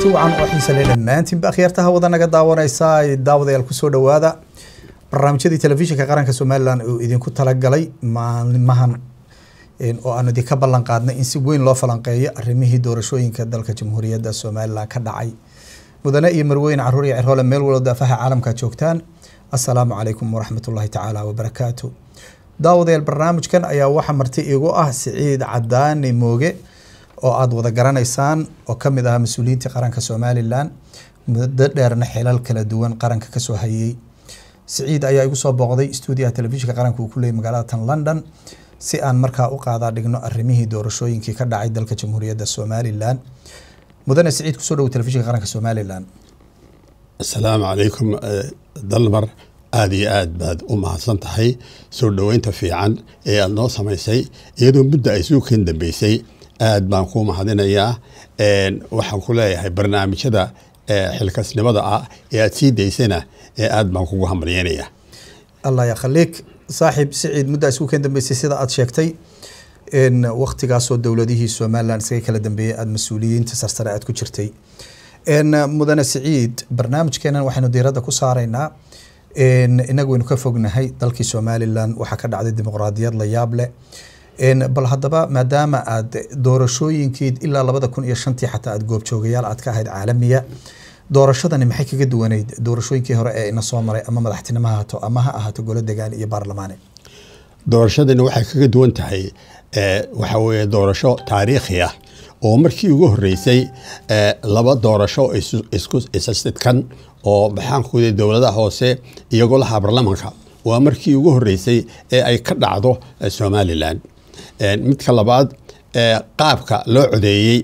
kulanti wacan oo xiisa leh dhammaantiinba akhyaartaha wada naga daawanaysa daawadayaal kusoo dhowaada barnaamijyadii telefishinka qaranka somalilan uu idinku talagalay maalimahan oo aanu idinka ballan qaadnay in si weyn loo falanqeeyo arrimihii doorashooyinka dalka jamhuuriyadda somalilan ka dhacay mudane iyo marweyne caruur iyo cirhoole meel walba daafaha caalamka joogtaan assalaamu calaykum waraxmatullahi tacaala wabarakaatu daawadayaal barnaamijkan ayaa waxaa marti igu ah siciid cadaani mooge oo aada wada garanaysaan oo kamid ahaa mas-uuliyiintii qaranka somalilan muddo dheerna xilal kala duwan qaranka kasoo hayay siciid ayaa igu soo booqday stuudiyaha telefishinka qaranka uu ku leeyay magaalada tan london si aan markaa u qaadaa dhigno arrimihii doorashooyinkii ka dhacay dalka jamhuuriyadda somalilan mudane siciid kusoo dhowo telefishinka qaranka somalilan asalaamu calaykum dalmar aada iyo aad baad u mahadsan tahay soo dhoweynta fiican ee aada noo samaysay iyadoo muddo ay suukan dambeysay aad baan kuu mahadinayaa waxaan ku leeyahay barnaamijyada xilkasnimada ah ee aada sii daysana ee aad baan kugu hambalyeynaya allah yakhaliik saaxiib siciid muddo ay suukan dambeysay sida aada sheegtay waktigaasoo dowladihii somalilan isaga kala dambeeyey aada mas-uuliyiinta sarsare aada ku jirtay mudane siciid barnaamijkeenan waxaynu diiradda ku saaraynaa inagu waynu ka fognahay dalkii somalilan waxaa ka dhacday dimuqraadiyad la yaab leh bal haddaba maadaama aad doorashooyinkii ilaa labada kun iyo shantii xataa aad goobjoogayaal aad ka ahayd caalamiya doorashadani maxay kaga duwaneyd doorashooyinkii hore ee ina soo maray ama madaxtinimo ha ahaato ama ha ahaato golo degaan iyo baarlamaane doorashadani waxay kaga duwan tahay waxa weeye doorasho taariikhi ah oo markii ugu horreysay laba doorasho isku isasidkan oo maxaankuda dowladaha hoose iyo golaha baarlamanka waa markii ugu horreysay ee ay ka dhacdo somalilan midka labaad qaabka loo codeeyey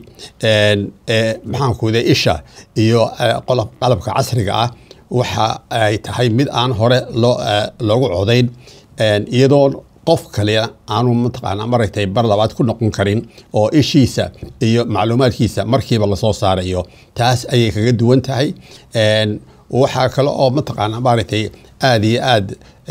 maxaankuda isha iyo qalabka casriga ah waxa ay tahay mid aan hore loogu codayn iyadoo qof kale aanu mataqaana maragtay bar labaad ku noqon karin oo ishiisa iyo macluumaadkiisa markiiba lasoo saarayo taas ayay kaga duwan tahay waxaa kale oo mataqaana maaragtay aada iyo aad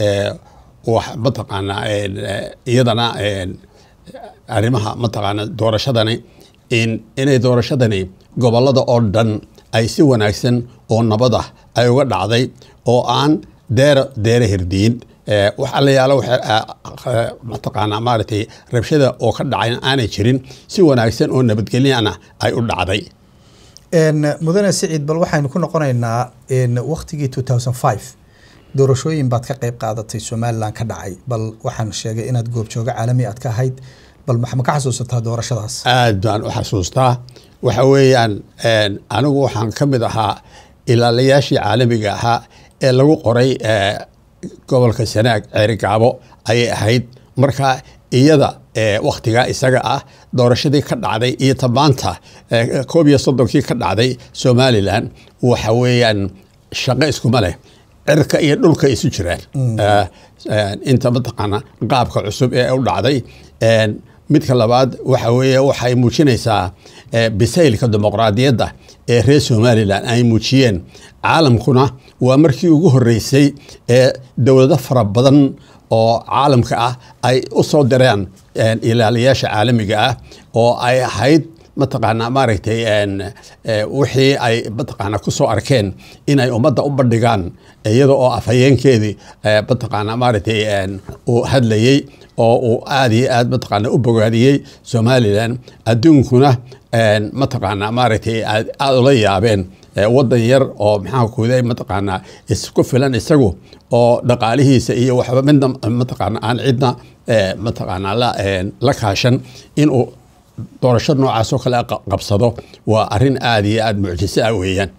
mataqaana iyadana arrimaha mataqaana doorashadani in inay doorashadani gobolada oo dhan ay si wanaagsan oo nabad ah ay uga dhacday oo aan deera deera hirdiyin waxaa la yaala mataqaanaa maaragtay rabshada oo ka dhacay aanay jirin si wanaagsan oo nabadgelyana ay u dhacday mudane siciid bal waxaynu ku noqonaynaa waktigii two thousand five doorashooyin baad ka qeyb qaadatay somalilan ka dhacay bal waxaan sheegay inaad goobjoogo caalami aad ka ahayd bal ma ka xasuusataa doorashadaas aad baan u xasuustaa waxa weeyaan anigu waxaan ka mid ahaa ilaalayaashii caalamiga ahaa ee lagu qoray gobolka sanaag ceerigaabo ayay ahayd marka iyada waktigaa isaga ah doorashadii ka dhacday iyo tamaanta koob iyo soddonkii ka dhacday somalilan waxa weeyaan shaqo iskuma leh cirka iyo dhulka isu jiraan inta mataqaana qaabka cusub ee u dhacday midka labaad waxa weeye waxay muujinaysaa bisaylka dimuqraadiyadda ee reer somalilan ay muujiyeen caalamkuna waa markii ugu horreysay ee dowlado fara badan oo caalamka ah ay u soo direen ilaaliyaasha caalamiga ah oo ay ahayd mataqaanaa maaragtay wixii ay mataqaanaa ku soo arkeen inay ummadda u bandhigaan iyada oo afhayeenkeedii mataqaanaa maaragtay uu hadlayey oo uu aada iyo aad mataqaanaa u bogaadiyey somalilan adduunkuna mataqaanaa maaragtay aada ula yaabeen waddan yar oo maxaa kuday mataqaanaa isku filan isagu oo dhaqaalihiisa iyo waxba midna mataqaana aan cidna mataqaanaa la kaashan inuu doorasho noocaas oo kale qabsado waa arrin aada iyo aada mucjiso ah weeyaan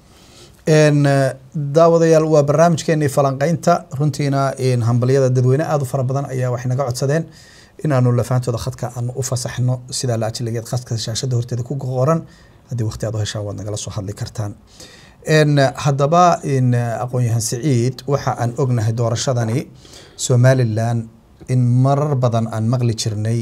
daawadayaal waa barnaamijkeenii falanqeynta runtiina hambalyada dadweyne aada u fara badan ayaa waxay naga codsadeen inaanu lafaantooda khadka aanu u fasaxno sidaa la ajligeed khadka shaashada horteeda ku qoran haddii waqti aad u heshaan waad nagala soo hadli kartaan haddaba aqoon-yahan siciid waxa aan ognahay doorashadani somalilan in marar badan aan maqli jirnay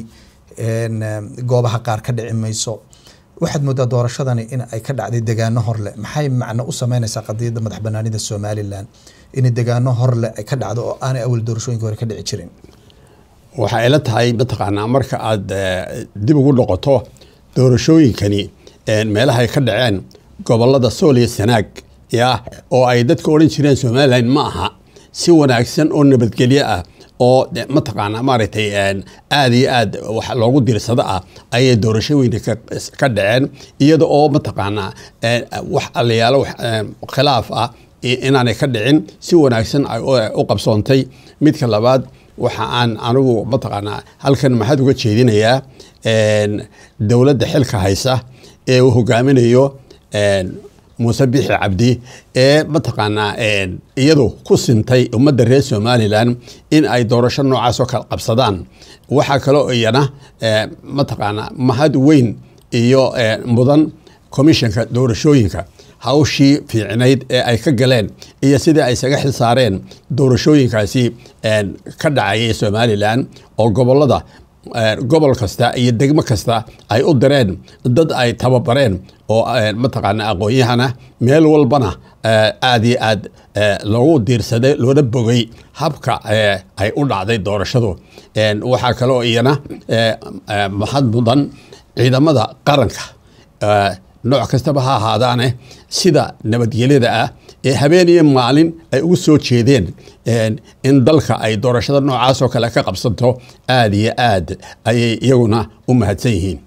goobaha qaar ka dhici mayso waxaad moodaa doorashadani in ay ka dhacday degaano horleh maxay macno u sameynaysaa qadiyadda madax banaanida somalilan in degaano horleh ay ka dhacdo oo aanay awal doorashooyinka hore ka dhici jirin waxay ila tahay mataqaanaa marka aad dib ugu noqoto doorashooyinkani meelahay ka dhaceen gobolada sool iyo sanaag ya oo ay dadka odhan jireen somalilan ma aha si wanaagsan oo nabadgelyo ah oo mataqaana maaragtay aada iyo aad wax loogu diirsado ah ayay doorashooyinka ka dhaceen iyada oo mataqaanaa wax alayaalo khilaaf ah inaanay ka dhicin si wanaagsan ay u qabsoontay midka labaad waxa aan anigu mataqaanaa halkan maxaad uga jeedinayaa dowladda xilka haysa ee uu hogaaminayo muuse bixi cabdi ee mataqaanaa iyadu ku sintay ummadda reer somalilan in ay doorasho noocaas oo kala qabsadaan waxaa kaloo iyana mataqaanaa mahad weyn iyo mudan commissionka doorashooyinka hawshii fiicnayd ee ay ka galeen iyo sidii ay isaga xil saareen doorashooyinkaasi ka dhacayay somalilan oo gobolada gobol kasta iyo degmo kasta ay u direen dad ay tababareen oo mataqaana aqoon-yahana meel walbana aada iyo aad loogu diirsaday loona bogay habka ay u dhacday doorashadu waxaa kaloo iyana mahad mudan ciidamada qaranka nooc kastaba ha ahaadaane sida nabadgelyada ah ee habeen iyo maalin ay ugu soo jeedeen in dalka ay doorashada noocaas oo kale ka qabsanto aada iyo aad ayay iyaguna u mahadsan yihiin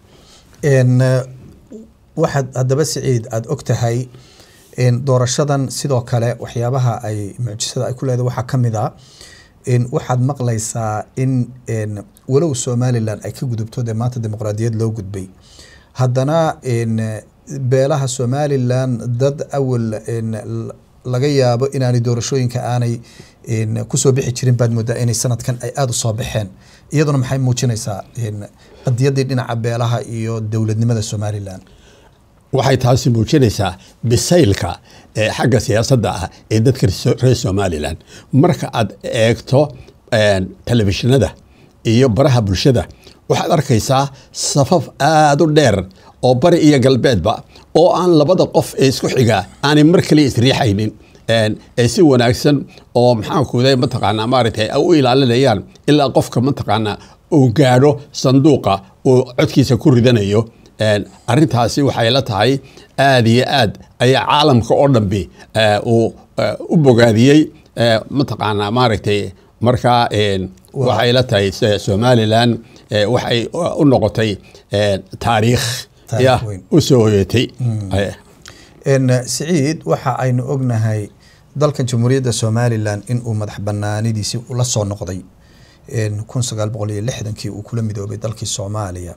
waxaad haddaba siciid aada og tahay doorashadan sidoo kale waxyaabaha ay mucjisada ay ku leedahay waxaa ka mid a waxaad maqlaysaa in walow somalilan ay ka gudubto dee maanta dimuqraadiyad loo gudbay haddana beelaha somalilan dad awal laga yaabo inaanay doorashooyinka aanay kusoo bixi jirin baad moodaa inay sanadkan ay aada u soo baxeen iyaduna maxay muujinaysaa qadiyadii dhinaca beelaha iyo dowladnimada somalilan waxay taasi muujinaysaa bisaylka xagga siyaasadda ah ee dadka reer somalilan marka aad eegto telefishinada iyo baraha bulshada waxaad arkaysaa safaf aada u dheer oo bari iyo galbeedba oo aan labada qof ee isku xigaa aanay mar kaliya isriixaynin ee si wanaagsan oo maxaankuda mataqaanaa maaragtay ay u ilaalinayaan ilaa qofka mataqaanaa uu gaadho sanduuqa uu codkiisa ku ridanayo arrintaasi waxay la tahay aada iyo aad ayaa caalamka oo dhanbi uu u bogaadiyey mataqaanaa maaragtay markaa waxay la tahay somalilan waxay u noqotay taariikh ya u soo hoyatay siciid waxa aynu ognahay dalkan jamhuuriyadda somalilan in uu madax banaanidiisi la soo noqday kun sagaal boqol iyo lixdankii uu kula midoobay dalkii soomaaliya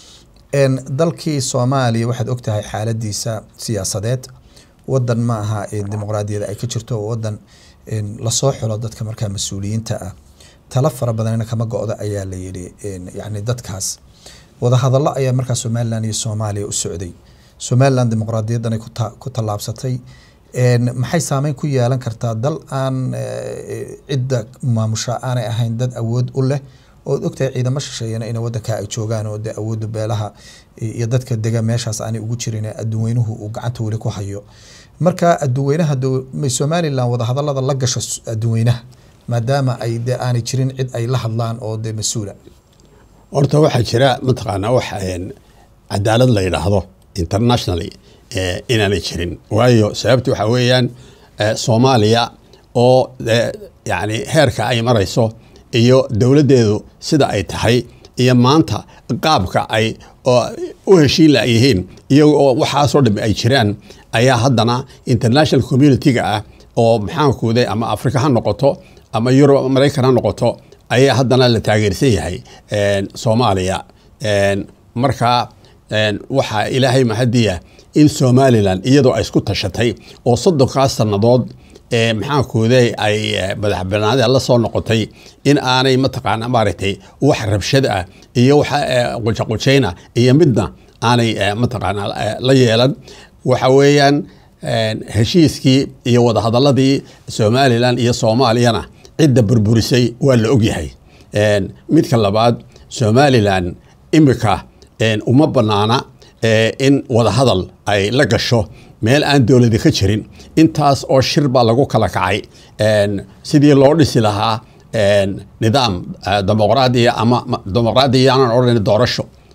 dalkii soomaaliya waxaad ogtahay xaaladiisa siyaasadeed wadan ma aha dimuqraadiyada ay ka jirto oo wadan lasoo xulo dadka markaa mas-uuliyiinta ah tala fara badanna kama go-da ayaa la yidhi yani dadkaas wadahadallo ayaa markaa somalilan iyo soomaaliya u socday somalilan dimuqraadiyadanay ku tallaabsatay maxay saameyn ku yeelan kartaa dal aan cidda maamusha aanay ahayn dad awood u leh ood ogtahay ciidamo shisheeyana in wadankaa ay joogaan oo de awooda beelaha iyo dadka dega meeshaas aanay ugu jirin adduunweynuhu uu gacanta weli ku hayo marka adduunweynaha somalilan wadahadalada la gasho adduunweynaha maadaama ay de aanay jirin cid ay la hadlaan oo de mas-uula horta waxaa jira mataqaanaa wax cadaalad la yidhaahdo internationally inaanay jirin waayo sababta waxaa weeyaan soomaaliya oo yani heerka ay marayso iyo dowladdeedu sida ay tahay iyo maanta qaabka ay u heshiin layihiin iyaga oo waxaasoo dham ay jiraan ayaa haddana international community-ga ah oo maxaankuude ama africa ha noqoto ama yurub maraykan ha noqoto ayaa haddana la taageersan yahay soomaaliya marka waxaa ilaahay mahadiya in somalilan iyadoo ay isku tashatay oo soddonkaas sannadood maxaankuude ay madax banaanida la soo noqotay in aanay mataqaana maaragtay wax rabshad ah iyo wax qujaqujayn ah iyo midna aanay mataqaana la yeelan waxa weeyaan heshiiskii iyo wadahadaladii somalilan iyo soomaaliyana cidda burburisay waa la ogyahay midka labaad somalilan imika uma banaana in wadahadal ay la gasho meel aan dowladi ka jirin intaas oo shir baa lagu kala kacay sidii loo dhisi lahaa nidaam dimuqraadiya ama dimuqraadiya aanan odhan doorasho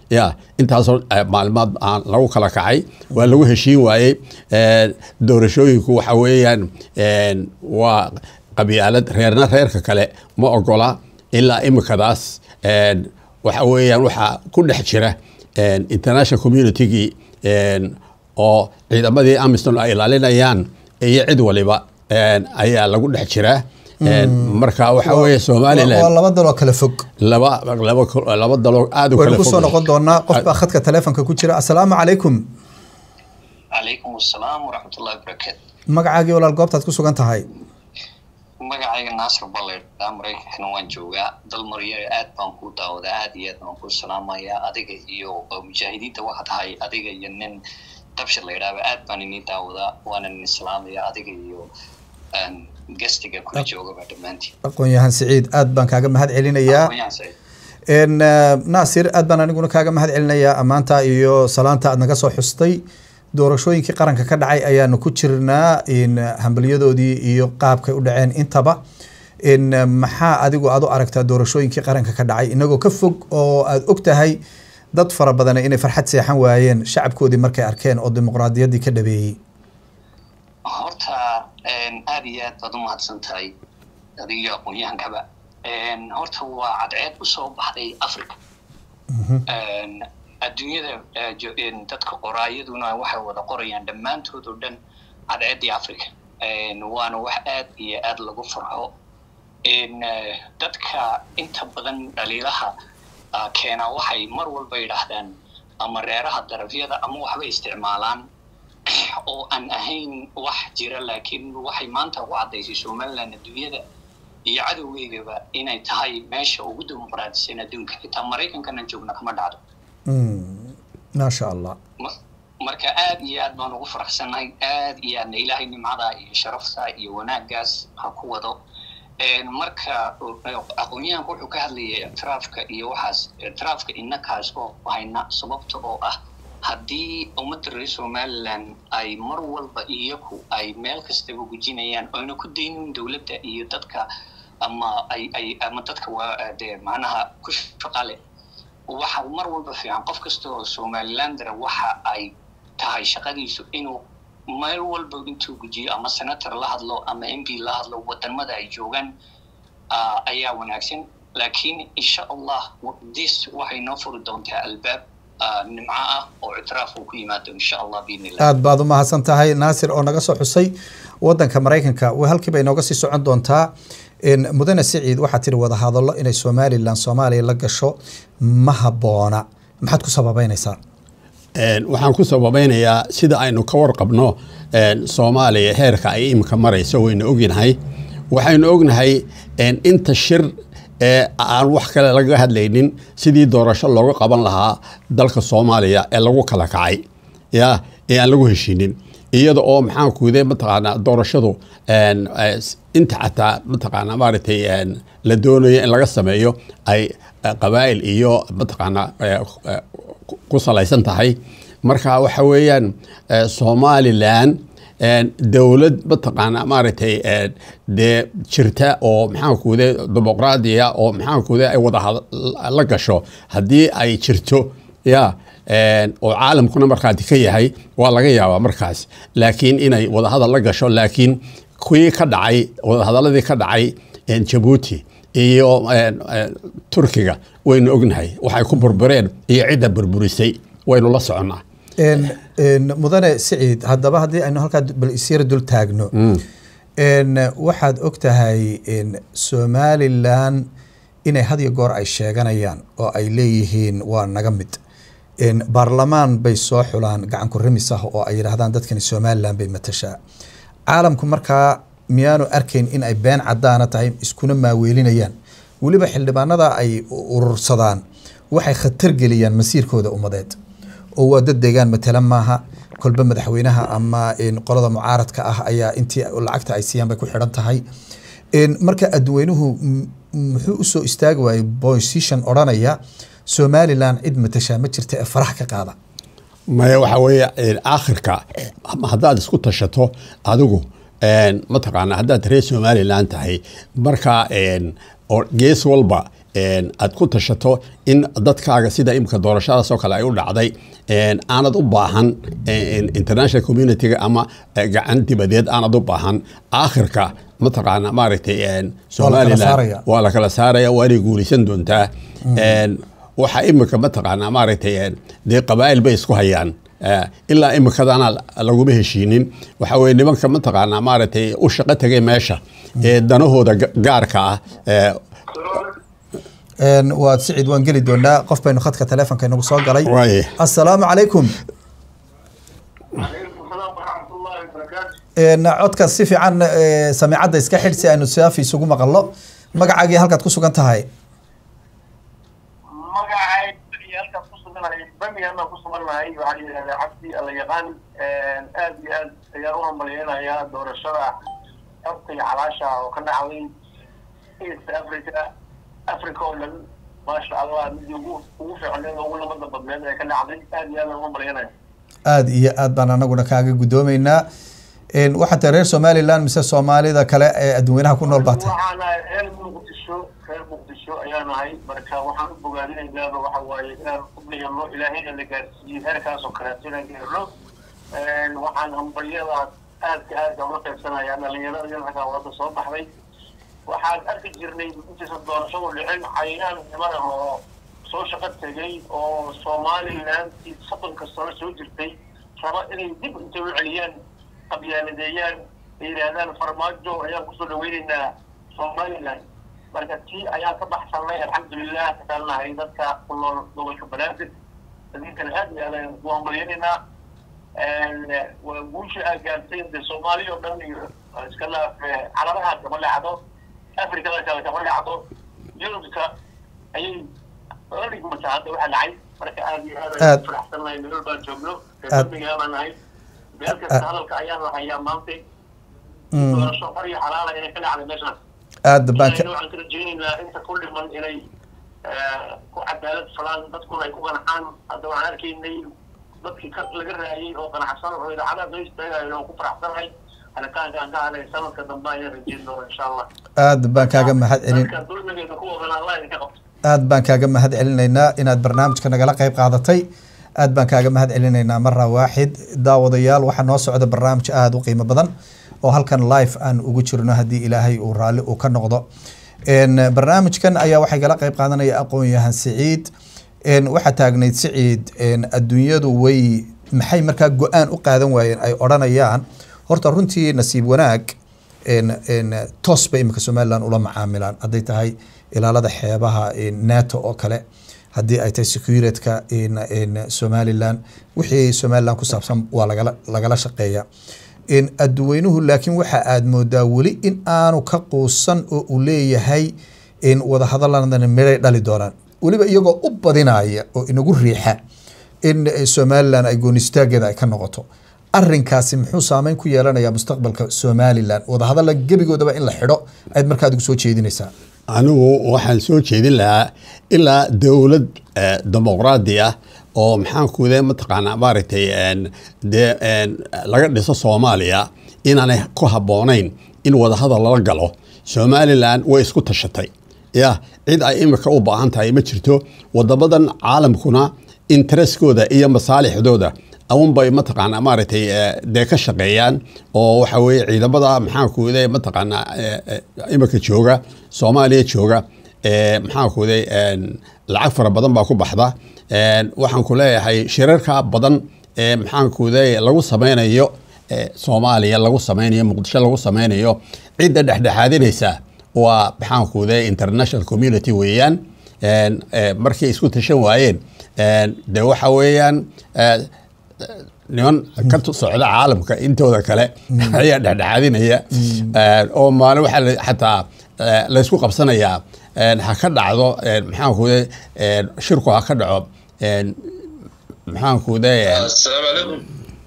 ya intaasoo eh, maalmood aan lagu kala kacay waa lagu heshiin waayey Eh, doorashooyinku waxa weeyaan eh, waa qabyaalad reerna reerka kale ma ogola ilaa imikadaas eh, waxa weeyaan waxaa ku dhex jira eh, international communitygii eh, oo ciidamadii amiston ay ilaalinayaan iyo cid waliba eh, ayaa lagu dhex jiraa Eh, marka waxa weeye waa somalilan laba daloo kala fog laba laba laba daloo aad u waynu kala kusoo fog noqon doonaa qof baa khadka taleefonka ku jira assalaamu calaykum calaykum asalaam waraxmatullahi wabarakaatu magacaagii walaal goobtaad ku sugan tahay magacayga naasir balledha maraykankana waan joogaa dal marya aad baan kuu daawadaa aad iyo aad baan kuu salaamayaa adiga iyo mujaahidiinta waxaa tahay adiga iyo nin dabshir la yidhaahba aad baan inii daawadaa waana nin islaamaya adiga iyo gastiga kula joogaba dhammaantiin aqoon-yahan siciid aad baan kaaga mahad celinayaa Aqoonyahan Saciid. n naasir aad baan aniguna kaaga mahad celinayaa ammaanta iyo salaanta aad naga soo xustay doorashooyinkii qaranka ka dhacay ayaanu ku jirnaa in hambalyadoodii iyo qaabkay u dhaceen intaba in maxaa adigu aad u aragtaa doorashooyinkii qaranka ka dhacay inagoo ka fog oo aad og tahay dad fara badan inay farxad seexan waayeen shacabkoodii markay arkeen oo dimuqraadiyaddii ka dhabeeyey horta aad iyo aad baad u mahadsan tahay adiga iyo aqoon-yahankaba horta waa cadceed usoo baxday africa adduunyada eh, jo- en, dadka qoraayaduna waxay wada qorayaan dhammaantood oo dhan cadceeddii africa En, waana wax aad iyo aad lagu farxo En, eh, dadka inta badan dhaliilaha ah, keena waxay mar walba yidhaahdaan ama reeraha darafyada ama waxbay isticmaalaan oo aan ahayn wax jira laakiin waxay maanta u caddaysay somaliland adduunyada iyo cadowgeygaba inay tahay meesha ugu dimuqraadisan adduunka xitaa maraykankana joogna kama dhacdo Mm, maasha allah Ma- marka aad iyo aad baan ugu faraxsanahay aad iyo aadna ilaahay nimcada iyo sharafta iyo wanaaggaas ha ku wado En, marka aqoon-yahanku wuxuu ka hadlayay ictiraafka iyo waxaas ictiraafka innakaas oo hayna sababta oo ah haddii ummadda reer somaliland ay mar walba iyaku ay meel kastaba gujinayaan oyna ku daynin dowladda iyo dadka ama ay ay ama dadka waa dee macnaha ku shaqa leh waxa mar walba fiican qof kasta oo somalilandera waxa ay tahay shaqadiisu inuu meel walba intuu gujiyo ama senator la hadlo ama m p la hadlo wadamada ay joogaan ah, ayaa wanaagsan laakiin insha allah dis waxay noo furi doontaa albaab ah, nimco ah oo ictiraaf uu ku yimaado insha allah biidn illah aad baad u mahadsan tahay naasir oo naga soo xusay wadanka maraykanka wa halkii bay nooga sii socon doontaa En, mudane siciid waxaa tiri wada hadallo inay somalilan soomaaliya la gasho ma habboona maxaad ku sababeynaysaa Een, waxaan ku sababeynayaa sida aynu ka warqabno een, soomaaliya heerka ay imika marayso waynu ognahay waxaynu ognahay een, inta shir ee aan wax kale laga hadlaynin sidii doorasho looga qaban lahaa dalka soomaaliya ee lagu kala kacay ya ee aan lagu heshinin iyada oo maxaan kuude mataqaanaa doorashadu een, eh, s- inta xataa mataqaanaa maaragtay een, la doonayo in laga sameeyo ay eh, qabaa'il iyo mataqaanaa eh, eh, ku- ku salaysan tahay marka waxa weeyaan eh, somalilan een, dowlad mataqaanaa maaragtay een, dee jirta oo maxaan kuude dimuqraadiya oo maxaan kuude ay wada had- la gasho haddii ay jirto ya een, oo caalamkuna markhaati ka yahay waa laga yaabaa markaas laakiin inay wadahadal la gasho laakiin kuwii ka dhacay wadahadaladii ka dhacay een, jabuuti iyo een, een, turkiga waynu ognahay waxay ku burbureen iyo cidda burburisay waynu la soconnaa En, en, mudane siciid haddaba haddii aynu halkaa bal isyara dul taagno En, waxaad og tahay en, somalilan inay had iyo goor ay sheeganayaan oo ay leeyihiin waa naga mid En, baarlamaan bay soo xulaan gacan ku rimis ah oo ay yidhaahdaan dadkani somalilan bay matashaa caalamku markaa miyaanu arkayn in ay been cadaana tahay iskuna maaweelinayaan weliba xildhibaanada ay urursadaan waxay khatar geliyaan masiirkooda ummadeed oo waa dad deegaan matala maaha kolba madaxweynaha ama en, qolada mucaaradka ah ayaa intii lacagta ay siiyaan bay ku xidhan tahay En, marka adweynuhu m- muxuu usoo istaagi waayey position odhanaya somalilan cid matashaa ma jirta ee farax ka qaada maya waxa weeye een, aakhirka ama haddaad isku tashato adigu een, mataqaanaa haddaad reer somalilan tahay marka een, oo gees walba een, aad ku tashato in dadkaaga sida imika doorashadaas oo kale ay u dhacday een, aanad u baahan een, international community-ga ama eh, gacan dibadeed aanad u baahan aakhirka mataqaana maaragtay een, somalilan saaraya. waa la kala saaraya waa inay guulaysan doontaa Een, waxaa imika mataqaanaa maaragtay een, dee qabaa'il bay isku hayaan Eh, ilaa imikadana laguma heshiinin waxa weye nimanka mataqaanaa maaragtay u shaqo tegay meesha ee danahooda ga- gaarka ah eh, Een, waad sicid waan geli doonaa qof baynu khadka taleefonka inagu soo galay Waaye. assalaamu calaykum عليكم السلام ورحمة الله وبركاته Een, codka si fiican ee, samiicadda iska xidh si aynu saafi isugu maqalno magacaagii halkaad ku sugan tahay magacay ciyaalka ku suganahay birmingham ku suganahay waxaa la yidhahdaa cabdi alla yaqaan aad iyo aad ayaan u hambalyeynayaa doorashada xogta iyo calaasha oo ka dhacday east africa africa oo dhan maasha allah midii ugu ugu fiicneed oo ugu lamada badneed ee ka dhacday aad iyo aad aan u hambalyeynaya aada iyo aad baan anaguna kaaga guddoomeynaa Een, waxaad tahay reer somaliland mise soomaalida kale ee adduweynaha ku nool baa tahay waxaan ahay reer muqdisho reer muqdisho ayaan ahay marka waxaan u bogaadinaynaaba waxa waaye inaan u dhigano ilaahayna la gaarsiiyey heerkaas oo kaleeto inaan gaarno waxaan hambalyadaas aadka aadka uga qaybsanayaa dhalinyarada yanxagaa wadda soo baxday waxaan arki jirnay intiisa doorashadu dhicin cayaan niman ah oo soo shaqo tegay oo somalilandii soddonka sano soo jirtay raba inay dib intay u celiyaan qabyaaladeeyaan ay yidhaahdaan farmaajo ayaan kusoo dhaweynaynaa somaliland marka tii ayaan ka baxsanay alxamdulilah kasaalnahay dadka ku nool gobolka banaadir idinkana aad iyo aad ayaan ku hambalyanaynaa waa guusha aa gaartay de soomaaliya oo dhan iyo iska laaf calabaha kama dhacdo afrikada kale kama dhacdo yurubka ayay la dhigmataa hadda waxa dhacay marka aad iyo aad ayaan Aad. faraxsannahay nolol baan joogno Aad. birmingham baan nahay meel kasta hadalka ayaan lahayaa maanta Mm, doorasho xor iyo xalaala inay ka dhacday meeshaan aad baan ka ilahayna waxaan ka rajaynaynaa inta ku dhiman inay eh, ku cadaalad falaan dadkuna ay ku qanacaan hadda waxaan arkaynay dadkii ka laga raayay oo qanacsan oo idaacadaha soo istaagayo oo ku faraxsanahay halitaankaan ka hadlay sanadka dambe ayaan rajayn doona insha allah aad baan kaaga mahad celin dadka dulmigeeda ku wadan allah idinka qabto aad baan kaaga mahad celinaynaa inaad barnaamijka nagala qayb qaadatay aad baan kaaga mahad celinaynaa mara waaxid daawadayaal waxaa noo socda barnaamij aada u qiimo badan oo halkan live aan ugu jirno haddii ilaahay uu raalli uu ka noqdo Een, barnaamijkan ayaa waxay kala qayb qaadanaya aqoon-yahan siciid Een, waxaa taagnayd siciid een, adduunyadu way maxay markaa go-aan u qaadan waayeen ay odhanayaan horta runtii nasiib wanaag een een toos bay imika somaliland ula macaamilaan hadday tahay ilaalada xeebaha een, nato oo kale haddii ay tahay securityka in in somaliland wixii somaliland ku saabsan waa lagala lagala shaqeeya in adduweynuhu laakiin waxa aad moodaa weli in aanu ka quusan oo uu leeyahay in wadahadaladana miray dhali doonaan weliba iyagoo u badinaya oo inagu riixa in eh, somaliland ay goonistaageeda ay ka noqoto arinkaasi muxuu saameyn ku yeelanayaa mustaqbalka somaliland wadahadalla gebigoodaba in la xidho ayaad markaa adigu soo jeedinaysaa anigu waxaan soo jeedin lahaa ilaa dowlad eh, dimuqraadi ah oo maxaankude mataqaanaa maaragtay een, dee een, laga dhiso soomaaliya inaanay ku habboonayn in wadahadal lala galo somalilan way isku tashatay ya cid ay imika u baahan tahay ma jirto wadamadan caalamkuna intereskooda iyo masaalixdooda aunbay mataqaanaa maaragtay eh, dee ka shaqeeyaan oo waxa weye ciidamada maxaankude mataqaanaa eh, eh, imika jooga soomaaliya jooga eh, maxaankude lacag fara badan baa ku baxda Een, waxaan ku leeyahay shirarka badan ee maxaankude lagu sameynayo eh, soomaaliya lagu sameynayo muqdisho lagu sameynayo cidda dhexdhexaadinaysa waa maxaankude international community weeyaan Een, eh, markay isku tashan waayeen een, de waxa weeyaan eh, niman ka tu- socda caalamka intooda kale ayaa dhexdhexaadinaya Een, oo maalin waxaa la- xataa eh, laysku qabsanayaa een, ha ka dhacdo een, maxaankude een, shirku ha ka dhaco een, maxaankude een, السلام عليكم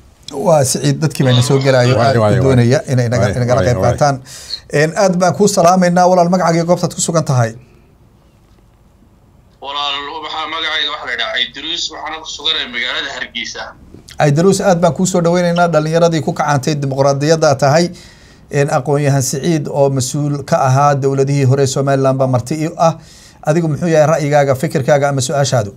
waa siciid dadkii bayna soo gelayo Waay, aad waay, u doonaya waay. inay naga- Waay, nagala waay, qayb waay. qaataan Een, aad baan kuu salaamaynaa walaal magacaaga goobtaad ku sugan tahay walaal waxaa magacayga waxa la yidhaha idruus waxaana ku suganaya magaalada hargeysa aydaruus aad baan kuu soo dhaweynaynaa dhalinyaradii ku kacantay dimuqraadiyadda tahay een, aqoon-yahan siciid oo mas-uul ka ahaa dowladihii hore somaliland baa marti i ah adigu muxuu yahay ra'yigaaga fikirkaaga ama su-aashaadu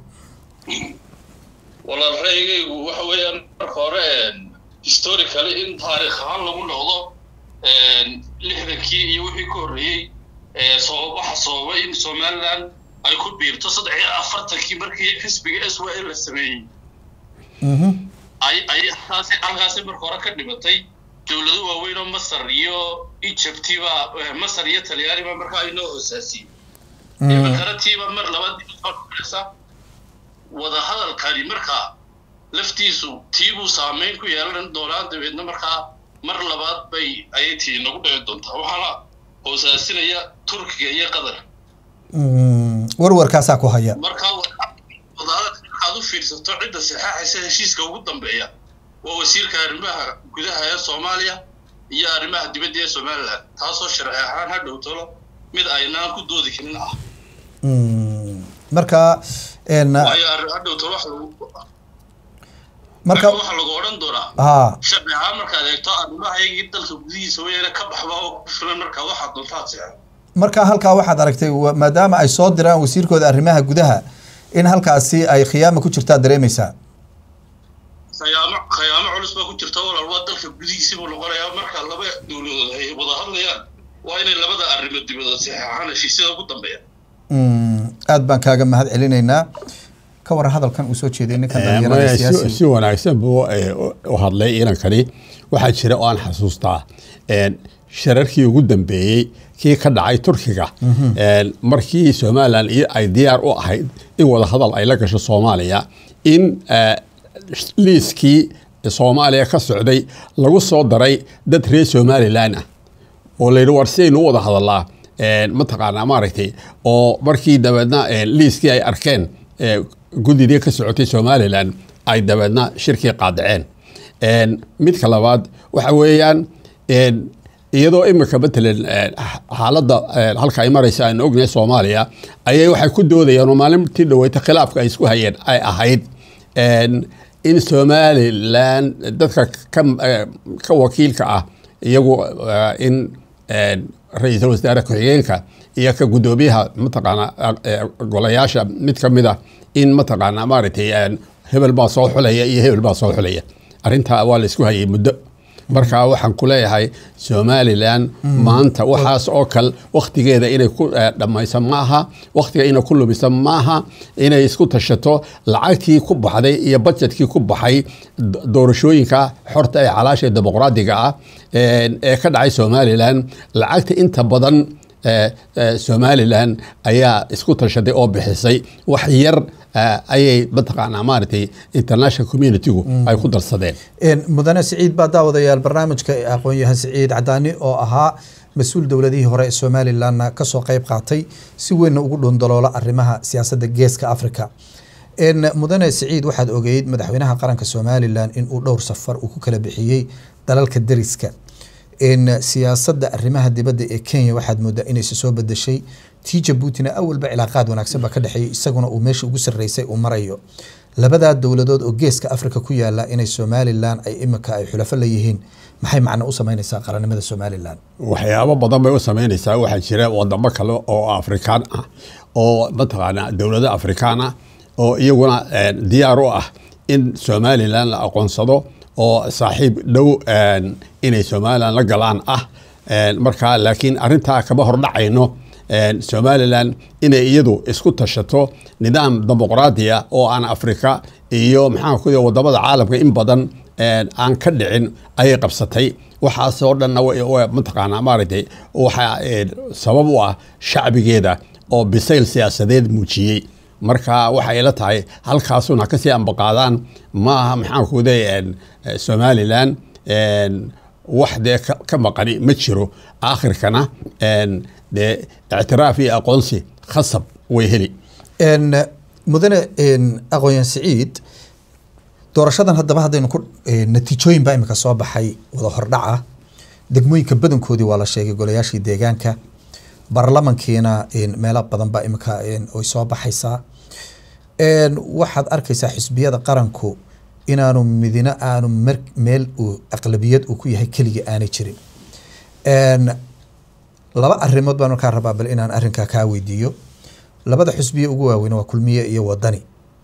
walaal ra'yigaygu waxa weeyaan marka hore historically in taariikh ahaan lagu noqdo lixdankii iyo wixii ka horreeyey sabab waxa sababay in somaliland ay ku biirto saddex iyo afartankii markii xisbiga s y l la sameeyey Mhm. ay ay halkaasi halkaasi marka hore ka dhimatay dowlado waaweyn oo masar iyo egyptiba masar iyo talyaaniba markaa ay noo hoosaasiyey Mm. imakaratiiba mar labaad sa wadahadalkani markaa laftiisu tiibuu saameyn ku yeelan doonaa dabeedna markaa mar labaad bay ayay tii nagu dhici doontaa waxaana hoosaasinaya turkiga iyo qatar Mm. warwarkaasaa ku haya markaa wadahadalka markaad u fiirsato cidda saxaaxaysa heshiiska ugu dambeeya waa wasiirka arrimaha gudaha ee soomaaliya iyo arrimaha dibadda ee somaliland taasoo sharci ahaan ha dhowtalo mid aynaan ku doodi karin ah Mm. marka een, waayo arri- ha dhowtalo wax lagu marka waxa lagu odhan doonaa ha sharci ahaan markaad eegto arrimahaygii dalka gudihiisa weyaane ka baxba oo ku filan markaa waxaad doontaad seexo marka halkaa waxaad aragtay wa- maadaama ay soo diraan wasiirkooda arrimaha gudaha in halkaasi ay khiyaama ku jirtaa dareemaysaa khayaamo khayaamo culus baa ku jirta walaal waa dalka gudihiisa buu noqonayaa marka laba dowladood ay wada hadlayaan waa inay labada arrimo dibadood saxeexaan heshiisyada ugu dambeeya Mm. aad baan kaaga mahad celinaynaa ka waran hadalkan uu soo jeeday ninkan dhalinyarada maya si- siyaasi si wanaagsan buu eh, u- u hadlay inankani waxaa jira oo aan xasuustaa een, shirarkii ugu dambeeyey kii ka dhacay turkiga een, markii somalilan iyo ay diyaar u ahayd in wada hadal ay la gasho soomaaliya in eh, liiskii soomaaliya ka socday lagu soo daray dad reer somalilan ah oo la yidhi war sidaynu u wada hadallaa een, mataqaanaa maaragtay oo markii dabeedna een, liiskii ay arkeen ee, gudidii ka socotay somalilan ay dabeedna shirkii qaadaceen Een, midka labaad waxa weeyaan een, iyadoo imika matalan een, xaaladda een, halka ay maraysa aan ognahay soomaaliya ayay waxay ku doodayaan oo maalintii dhaweyta khilaafka ay isku hayeen ay ahayd een, in somalilan dadka ka, eh, ka wakiilka ah iyagu eh, in een, ra-iisul wasaare ku-xigeenka iyo ka guddoomiyaha mataqaana eh, golayaasha mid ka mid a in mataqaana maaragtay een, hebel baa soo xulaya iyo hebel baa soo xulaya arrintaa waa la isku hayay muddo marka waxaan ku leeyahay somalilan maanta waxaas oo kale wakhtigeeda inay ku eh, dhammayso maaha wakhtiga inay ku lumiso maaha inay isku tashato lacagtii ku baxday iyo budgetkii ku baxay do- doorashooyinka xorta ee calaasha ee dimuqraadiga ah een, ee ka dhacay somalilan lacagta inta badan eh, eh, somalilan ayaa isku tashaday oo bixisay wax yar eh, ayay mataqaanaa maaragtay international communitygu ay ku darsadeen Een, mudane siciid baa daawadayaal barnaamijka aqoon-yahan siciid cadaani oo ahaa mas-uul dowladihii hore ee somalilanna kasoo qeyb qaatay si weynna ugu dhundaloola arrimaha siyaasadda geeska africa Een, mudane siciid waxaad ogeyd madaxweynaha qaranka somalilan in uu dhowr safar uu ku kala bixiyey dalalka deriska Een, siyaasadda arrimaha dibadda ee kenya waxaad moodaa inayse soo bedeshay tii jabuutina awalba cilaaqaad wanaagsan baa ka dhexeeyay isaguna uu meesha ugu sarreysay uu marayo labadaa dowladood oo geeska africa ku yaala inay somalilan ay imika ay xulafo leeyihiin maxay macno u sameyneysaa qarannimada somalilan waxyaabo badan bay u sameynaysaa waxaa jira wadamo kale oo afrikaan ah oo mataqaanaa dowlado afrikaan ah oo iyaguna eh, diyaar u ah in somalilan la aqoonsado oo saaxiib dhow eh, inay somalilan la galaan ah Eh, marka laakiin arrintaa kama hordhacayno eh, somalilan inay iyadu isku tashato nidaam dimuqraadiya oo aan afrika iyo maxaan ku wadamada caalamka in badan eh, aan ka dhicin ayay qabsatay waxaasoo dhanna wa- wa- mataqaanaa maaragtay waxaa eh, sabab u ah shacbigeeda oo bisayl siyaasadeed muujiyey marka waxay ila tahay halkaasuna kasii ambaqaadaan maaha maxaan ku leeyahay somalilan een, wax dee ka ka maqani ma jiro aakhirkana een, dee ictiraaf iyo aqoonsi khasab way heli Een, mudane een, aqoon-yahan siciid doorashadan haddaba haddaynu ku een, natiijooyin baa imika soo baxay wada hordhaca degmooyinka badankoodii waa la sheegay golayaashii deegaanka baarlamankiina een, meelo badan baa imika een, way soo baxaysaa Een, waxaad arkaysaa xisbiyada qaranku inaanu midina aanu mer- meel uu aqlabiyad uu ku yahay keligii aanay jirin Een, laba arrimood baan markaa rabaa bal inaan arrinkaa kaa weydiiyo labada xusbiye ugu waaweyn waa kulmiye iyo wadani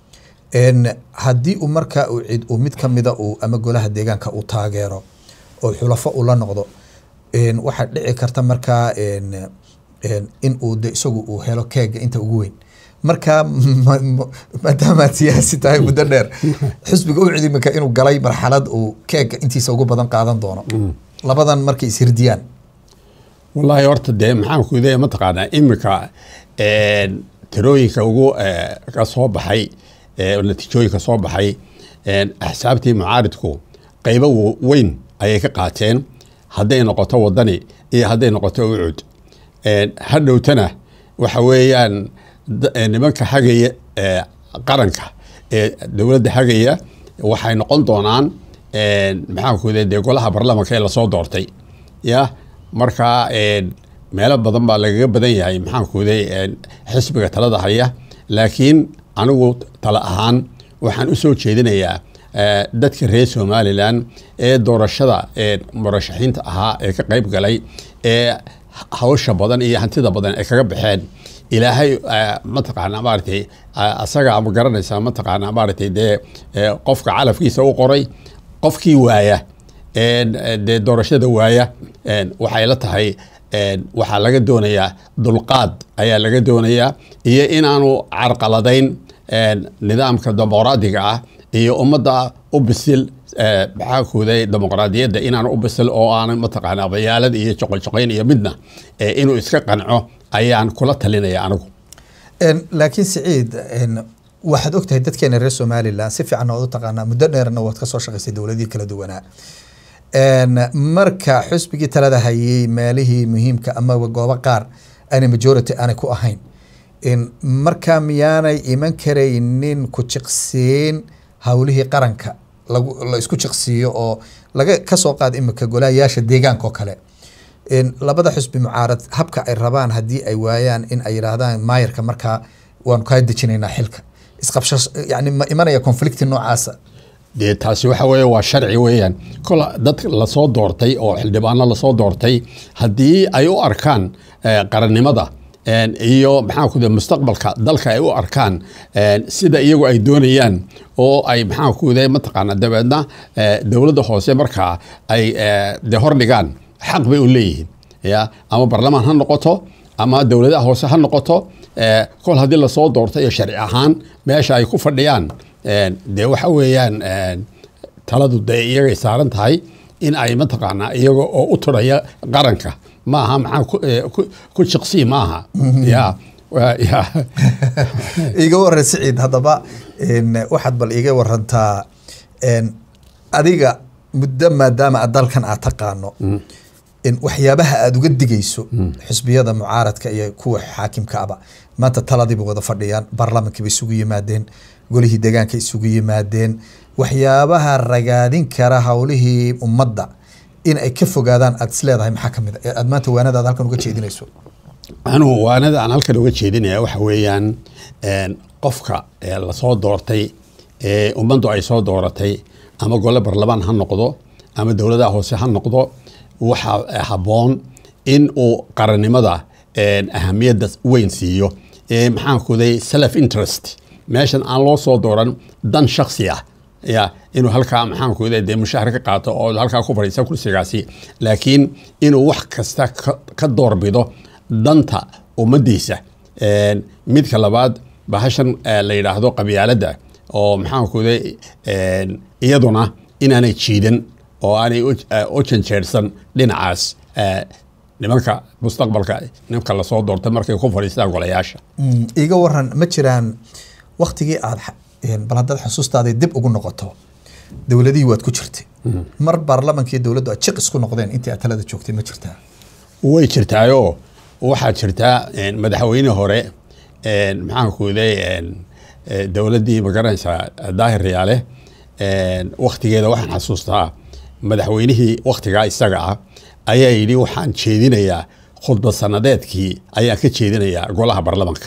Een, haddii uu markaa uu cid uu mid kamida uu ama golaha deegaanka uu taageero oo xulafo ula noqdo een, waxaa dhici karta markaa een, een, in uu de isagu uu helo keega inta ugu weyn marka ma- ma- maadaamaad siyaasi tahay muddo dheer xisbiga u cidimika inuu galay marxalad uu keega intiisa ugu badan qaadan doono labadan markay ishirdiyaan wallaahi horta dee maxaan ku leeyahay mataqaanaa iminka een, tirooyinka ugu eh, ka soo baxay eh, natiijooyinka soo baxay een, axsaabtii mucaaridku qaybo w- weyn ayay ka qaateen hadday noqoto wadani iyo hadday noqoto ucud Een, hadhowtana waxa weeyaan da- eh, nimanka hagaya ee qaranka ee dowladda hagaya waxay noqon doonaan een, maxaan ku leeyahay dee golaha baarlamaanka ee lasoo doortay ya marka een, meelo badan baa lagaga badan yahay maxaan ku leeyahay xisbiga talada haya laakiin anigu tala ahaan waxaan u soo jeedinayaa eh, dadka reer somalilan ee doorashada ee murashaxiinta ahaa ee ka qayb galay ee hawsha badan iyo hantida badan ay kaga baxeen ilaahay eh, mataqaana maaragtay eh, asaga ma garanaysaa mataqaana maaragtay dee eh, qofka calafkiisa u qoray qofkii waaya een, eh, dee doorashada waaya een, waxay la tahay een, waxaa laga doonayaa dulqaad ayaa laga doonayaa iyo inaanu carqaladayn een, nidaamka dimuqraadiga ah iyo ummadda u bisil eh, maxaa kuuday dimuqraadiyadda inaanu u bisil oo aanan mataqaana bayaalad iyo joqojoqayn iyo midna eh, inuu iska qanco ayaan kula talinaya anigu Een, laakiin siciid een, waxaad ogtahay dadkeena reer somalilan si fiican waad u taqaanaa muddo dheerna waad kasoo shaqaysay dowladihii kala duwanaa Een, marka xusbigii talada hayay meelihii muhiimka ama goobo qaar aanay majority aanay ku ahayn Een, marka miyaanay iman karaynin ku jiqsiin howlihii qaranka lagu la isku jiqsiiyo oo laga kasoo qaad imika golayaasha deegaanka oo kale Een, labada xusbi mucaarad habka ay rabaan haddii ay waayaan in ay yidhaahdaan maayarka markaa waanu kaa dejinaynaa xilka isqabshash yani ma imanaya conflicti noocaasa dee taasi waxa weeye waa sharci weeyaan kol dad lasoo doortay oo xildhibaano lasoo doortay haddii ay u arkaan eh, qarannimada een, iyo maxaa ku mustaqbalka dalka ay u arkaan een, sida iyagu ay doonayaan oo ay maxaa ku mataqaana dabeedna eh, dowladda hoose markaa ay eh, dee hordhigaan xaq bay u leeyihiin ya ama barlamaan ha noqoto ama dowladaha hoose ha noqoto eh, kol haddii lasoo doortay iyo sharci ahaan meesha ay ku fadhiyaan een, dee waxa weeyaan een, taladu dee iyagay saaran tahay in ay mataqaanaa iyaga oo u turaya qaranka maaha maxaa ku- eh, ku- ku jiqsii maaha ya wa- ya iiga waran siciid haddaba een, waxaad bal iiga warantaa een, adiga muddo maadaama aad dalkan aad taqaano in waxyaabaha aada uga digayso xisbiyada mucaaradka iyo kuwa xaakimka aba maanta taladiiba wada fadhiyaan baarlamankiiba isugu yimaadeen golihii deegaanka isugu yimaadeen waxyaabaha ragaadin kara howlihii ummadda in ay ka fogaadaan aad isleedahay maxaa kamid a ee aad maanta waanadaada halkan uga jeedinayso anugu waanada aan halkan uga jeedinaya waxa weeyaan een, qofka ee lasoo doortay ee ummaddu ay soo dooratay ama gole barlamaan ha noqdo ama dowladaha hoose ha noqdo waxaa habboon in uu qarannimada een, ahamiyadda weyn siiyo ee maxaan kuday self interest meeshan aan loo soo dooran dan shaksi ah ya inuu halkaa maxaan ku dee mushahar ka qaato oo halkaa ku fadhiisa kursigaasi laakiin inuu wax kasta ka- ka doorbido danta ummadiisa Een, midka labaad bahashan eh, la yidhaahdo qabyaaladda oo maxaan ku de iyaduna inaanay jiidan oo aanay u- eh, u janjeersan dhinacaas eh, nimanka mustaqbalka nimanka lasoo doortay markay ku fadhiistaan golayaasha Mm, iiga waran ma jiraan waktigii aad xa- een, bal haddaad xusuustaadii dib ugu noqoto dowladihii waad ku jirtay mar baarlamankii dowladdu aad jiq isku noqdeen intii aad talada joogtay ma jirtaa way jirtaayoo waxaa jirtaa een, madaxweyne hore een, maxaan ku leeyahay dowladdii magaranaysaa daahir riyaale een, wakhtigeeda waxaan xasuustaa madaxweynihii wakhtigaa isaga ah ayaa yidhi waxaan jeedinayaa khudbad sanadeedkii ayaan ka jeedinayaa golaha baarlamanka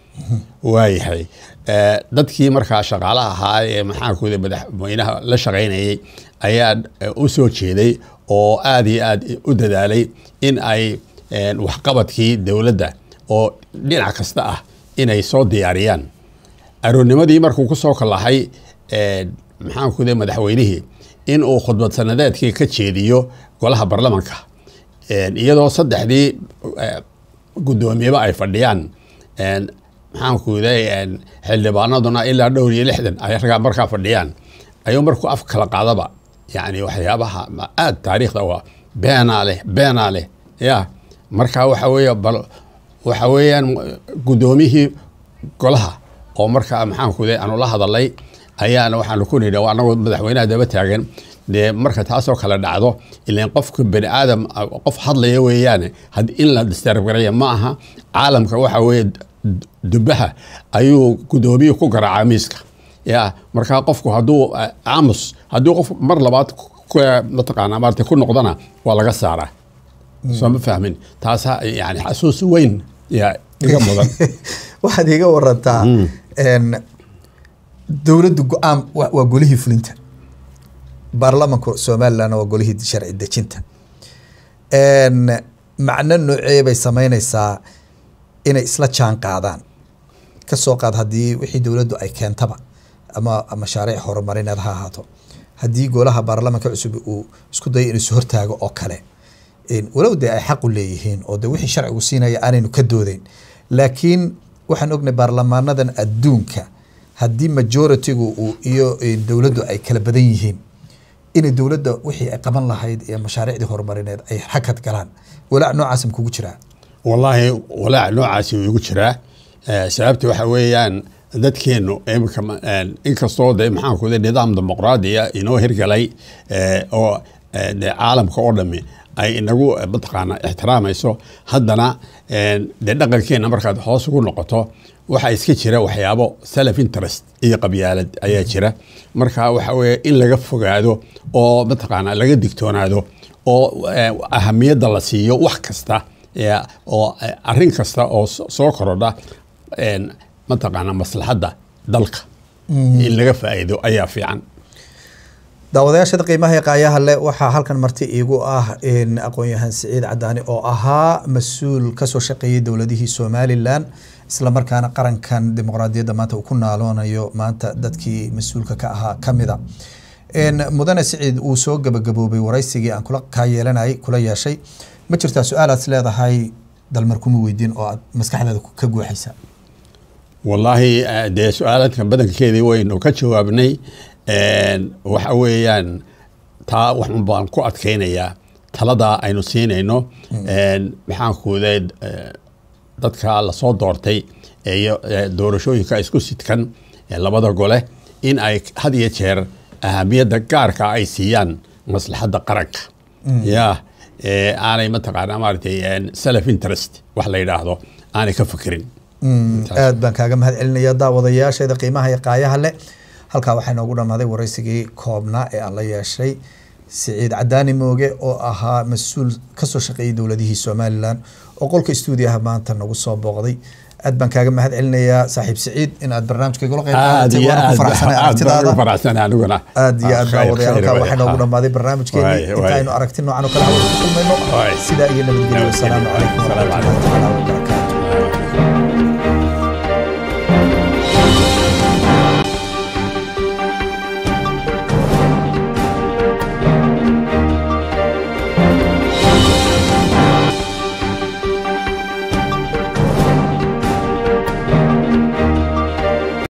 waayahay Eh, dadkii markaa shaqaalaha ahaa ee maxaan ku madaxweynaha la shaqaynayay ayaa eh, u soo jeeday oo aada iyo aad u dadaalay in ay een, waxqabadkii dowladda oo dhinac kasta ah inay soo diyaariyaan aroornimadii markuu ku soo kalahay maxaan ku de madaxweynihii in uu khudbad sanadeedkii ka jeediyo golaha baarlamanka Een, iyadoo saddexdii eh, guddoomiyeba ay fadhiyaan een, maxaan ku de xildhibaanaduna ilaa dhowr iyo lixdan ay ragaa markaa fadhiyaan ayuu markuu af kala qaadaba yani waxyaabaha ma- aad taariikhda waa beenaa leh beenaa leh ya marka waxa weeye bal waxa weeyaan guddoomiyihii golaha oo markaa maxaan ku de aanu la hadalay ayaana waxaanu ku nidhi anagoo madaxweynaha daba taagan dee marka taasoo kale dhacdo ilan qofka bani aadam ah, qof hadlaya weeyaane had in la disturb garaya ma aha caalamka waxa weeye d- dubaha ayuu guddoomiyuhu ku garaacaa miiska ya marka qofku hadduu ah, aamus hadduu qof mar labaad ku- mataqaanaa maarata ku noqdana waa laga saaraa soo ma fahmin taasa yani xasuus weyn yaa iga mudan waxaad iga warantaa een, dowladdu go-aan wa- waa golihii fulinta baarlamanka somalilandna waa golihii sharci dejinta Een, macno noocee bay sameyneysaa inay isla jaan qaadaan kasoo qaad haddii wixii dowladdu ay keentaba ama mashaariic horumarineed ha ahaato haddii golaha baarlamanka cusub uu isku dayo inuu is hortaago oo kale een, walow dee ay xaq u leeyihiin oo de wixii sharcigu siinaya aanaynu ka doodeyn laakiin waxaan ognay baarlamaanadan adduunka haddii majoritigu uu iyo een, dowladdu ay kala badan yihiin inay dowladda wixii ay qaban lahayd iyo mashaariicdii horumarineed ay xakad galaan walaac noocaas ma kugu jiraa wallaahi walaac noocaasi wuu igu jiraa Eh, sababta waxa weeyaan dadkeenu imika ma- een, inkastoo de maxaan ku de nidaam dimuqraadiya inoo hirgalay eh, oo eh, de caalamka oo dhami ay inagu eh, mataqaana ixtiraamayso haddana een, de dhaqankeena markaad hoos ugu noqoto waxaa iska jira waxyaabo self interest iyo qabyaalad ayaa jira marka waxa weeye in laga fogaado oo mataqaana laga digtoonaado oo eh, ahamiyadda la siiyo wax kasta ya, oo eh, arrin kasta oo so- soo korodha een, mataqaana maslaxadda dalka in laga faa'iido ayaa fiican daawadayaashada qiimaha ee qaayaha leh waxaa halkan marti iigu ah in aqoon-yahan siciid cadaani oo ahaa mas-uul kasoo shaqeeyay dowladihii somalilan islamarkaana qarankan dimuqraadiyadda maanta uu ku naaloonayo maanta dadkii mas-uulka ka ahaa kamida n mudane siciid uu soo gabagaboobay waraysigii aan kula kaa yeelanayay kula yeeshay ma jirtaa su-aalaad is leedahay dalmar kuma weydiin oo aad maskaxdaada ka guuxaysa wallaahi eh, dee su-aaladkan badankeedii waynu ka jawaabnay Een, waxa weeyaan taa waxun baan ku adkaynayaa taladaa aynu siinayno Een, maxaan kuuday dadka lasoo doortay ee iyo ee doorashooyinka isku sidkan ee labada gole in ay had iyo jeer ahamiyadda gaarka ay siiyaan maslaxadda qaranka ya ee aanay mataqaana maaragtay een, self interest wax la yidhaahdo aanay ka fikirin aad baan kaaga mahad celinaya daawadayaasheeda qiimaha iyo qaayaha leh halkaa waxaa inoogu dhammaaday waraysigii koobnaa ee aan la yeeshay siciid cadaani mooge oo ahaa mas-uul kasoo shaqeeyay dowladihii somalilan oo qolka stuudiyaha maanta nagu soo booqday aad baan kaaga mahad celinayaa saaxiib siciid in aad barnaamijka igula qayb aad qaadatay iyo waana ku aad faraxsanay aad baan ugu aragtidaada faraxsanay aniguna aad iyo aad Khayr, daawadayaal khayr halkaa waay. waxaa inoogu dhammaaday barnaamijkeeni Waay, waay. intaaynu aragti noocan oo kale hawada ku kulmayno Waay. sidaa iyo nabadgelyo Nabadgelyo. wasalaamu calaykum Wasalaamu waraxmatullahi tacaala wabarakaatu